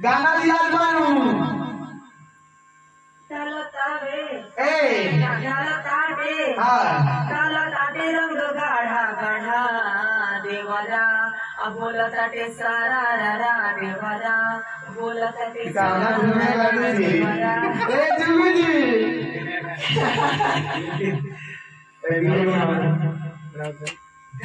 गाना दिया बानू चालतावे ए चालतावे हाँ चालताटे रंग गाढा गाढा देवाला बोलताटे सारा रा देवाला बोलताटे गाना घूमे गाड़ी जी देवाला ए जुम्मी जी ए गाना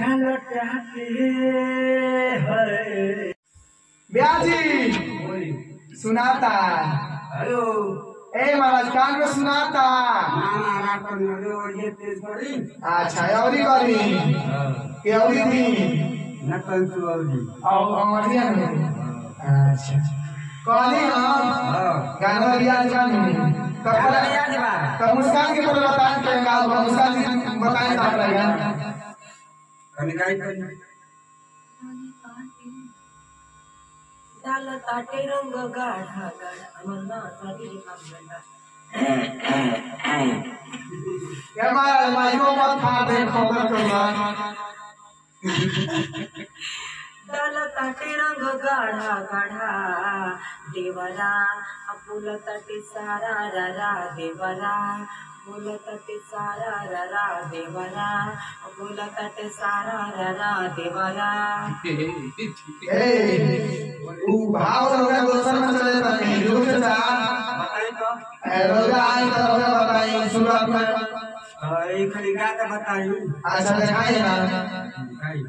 ब्याजी सुनाता हेलो ए महाराज कान में सुनाता नाना रातन हेलो ये तेज करी अच्छा अवरी करी के अवरी दी नकल सुअली और अमरिया में अच्छा कहली हम हां गाना रियाज कानू गाना रियाज बा। तो मुस्कान के पर बताएं के गाल पर मुस्कान जी बताएं तो आप रहेगा कनी गाई करी चालताटे रंग गाढा गाढा मन्ना साठी कामगंडा ये महाराज माइको मत खा दे खबर करूंगा चालताटे रंग गाढा गाढा देवाला बोलताटे सारा रा देवाला बोलताटे सारा रा देवाला बोलताटे सारा रा देवाला ए ऊ भाव लोग दोसर में चले जाते हैं रुक जा बताई तो ए रोजा आई तो रोजा बताई शुरुआत में हां एक खाली गा के बताई अच्छा दिखाइए ना गाई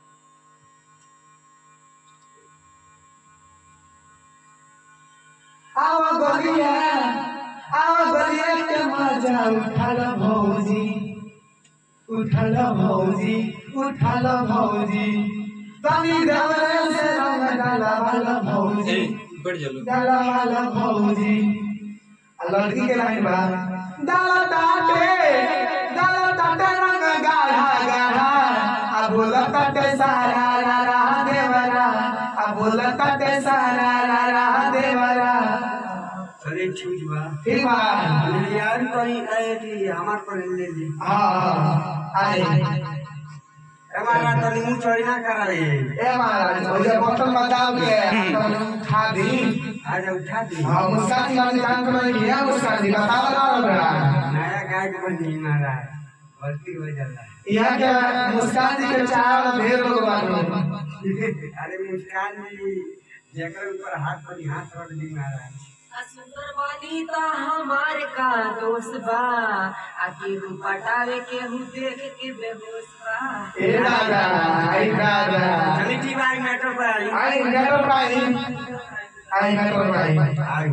आवा गलिया आवा गलिया के मजा उठाला भौजी उठाला भौजी उठाला भौजी तनी देवरे से रंग डाला वाला भौजी डाला वाला भौजी आ लड़की के लाइन बा डाला ताटे डाला ताटे रंग गाढ़ा गाढ़ा आ बोला ताटे सारा रा रा देवरा आ बोला ताटे सारा रा रा देवरा चले ठीक बा ठीक बा यार करी आए थी हमार पर ले ली हाँ हाँ आए हमारा तनी मुंह चोरी ना कराए ए महाराज मुझे बर्तन बताओ के तुम खा दी आज उठा दी हाँ मुस्कान जी मैंने जान कर नहीं किया मुस्कान जी बता बता रहा नया गाय बनी मारा गलती हो जाला यहाँ के मुस्कान जी के चाय वाला ढेर लोग बानू अरे मुस्कान जी जेकर ऊपर हाथ पर हाथ रख दी महाराज सुंदर वाली ता हमार का दोस्त बा आके रू पटावे के हूँ देख के बेहोश बा ए दादा आई दादा चली जी भाई मेट्रो पर आई आई मेट्रो भाई आई मेट्रो भाई आई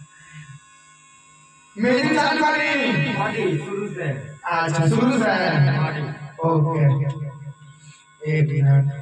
मेरी जानकारी बड़ी शुरू से अच्छा शुरू से है ओके एक मिनट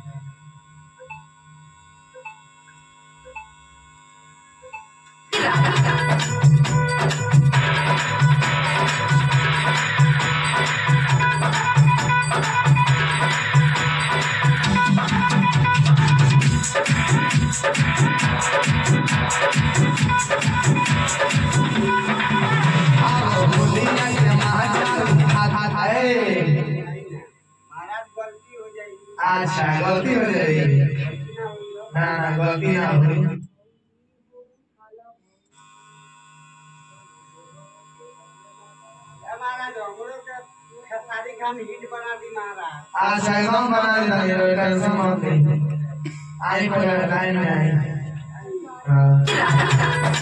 महाराज गलती हो जाएगी अच्छा गलती हो जाएगी ना ना गलती ना हुई ए महाराज हमरो के खेसारी खान हिट बना दी महाराज अच्छा एकदम बना देता ये टेंशन मत ले आई पर लाइन में आई हाँ।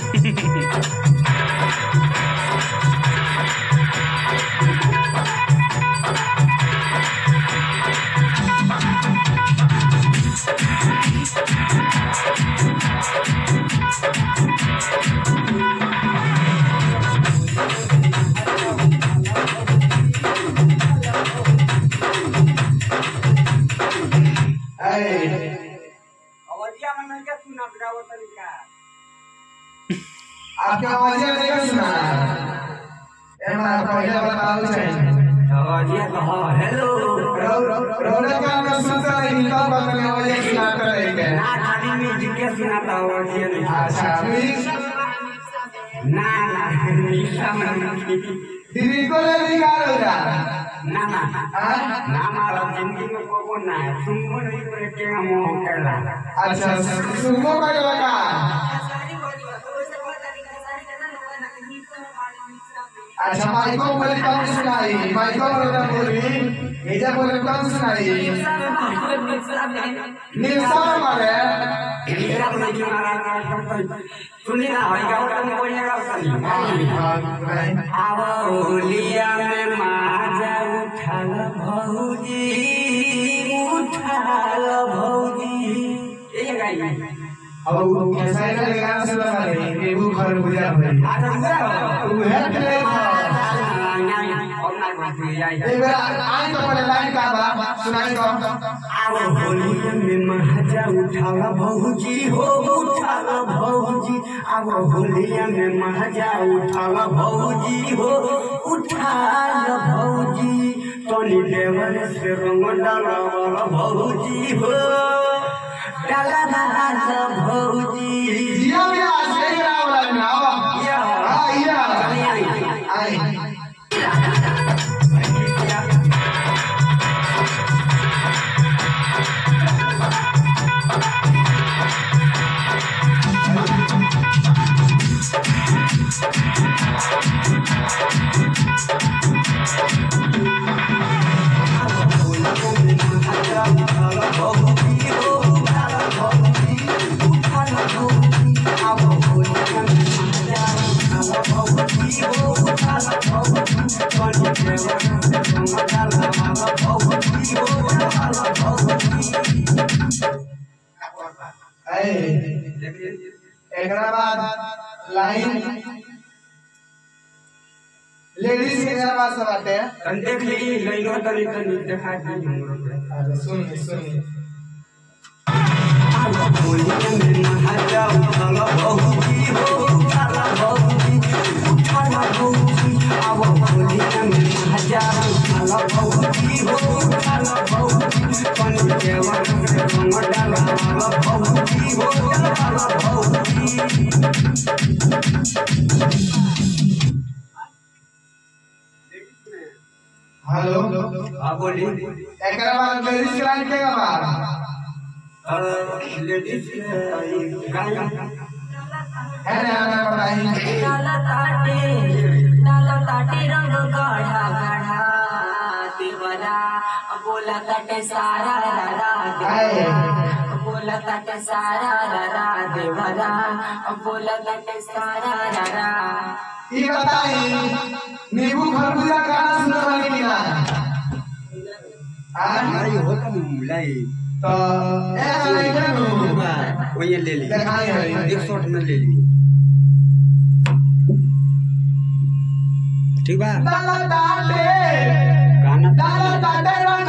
ऐ, अवधिया में नहीं के सुना गावो तरीका आपके आवाज नहीं सुना ए मां पहले बताओ चाहिए अवधिया तो हां हेलो रोने का मैं सुनता नहीं तब बंद आवाज सुनाता रहेगा ना खाली म्यूजिक के सुनाता अवधिया नहीं अच्छा प्लीज ना ना निशा में दीदी को ले निकालो जा ना ना हाँ? ना मारा जिंदगी में कोको ना है सुनो नहीं तो के हम कहला अच्छा सुनो का लगा सारी अच्छा माइको बोले कौन सुनाई माइको बोले बोली एजा बोले कौन सुनाई निरसा मारे मेरा तो नहीं मारा सुनी ना होई गाओ तुम बढ़िया गाओ सुनी आव होलिया में माजा उठाल भौजी उठाल भौजी ये गाई अब कैसा है गाना से लगा रही बेबू घर बुझा भाई आधा बुरा तू है प्ले एक बार आई तो पहले लाइन का बा सुनाई तो आव होलिया में महाजा उठाल भौजी हो उठाल भौजी आव होलिया में महाजा उठाल भौजी हो उठाल भौजी तनी देवर से रंग डाल भौजी हो डाला डाल भौजी जिया भी आज से गिरा वाला में आओ या हां या आई आई ऐ एकरा बाद लाइन लेडीज के गाना सब आते हैं देख ली लाइनो तनी तनी देखा दी हमरो अच्छा सुनिए सुनिए हेलो बोली एकरा बाद लेडीज के लाइन के गाना लेडीज गाय है ना ना बताइए डाला ताटे डाला ताटे रंग गाढ़ा गाढ़ा देवरा बोला ताटे सारा रारा देवरा बोला ताटे सारा रारा देवरा बोला ताटे सारा रारा ई बताई नींबू खरबूजा गाना सुनने वाली की ना आ होता मुलाई तो ए नहीं जानू वही ले ली दिखाई है एक शॉट में ले ली ठीक बा डाला ताटे गाना डाला ताटे रंग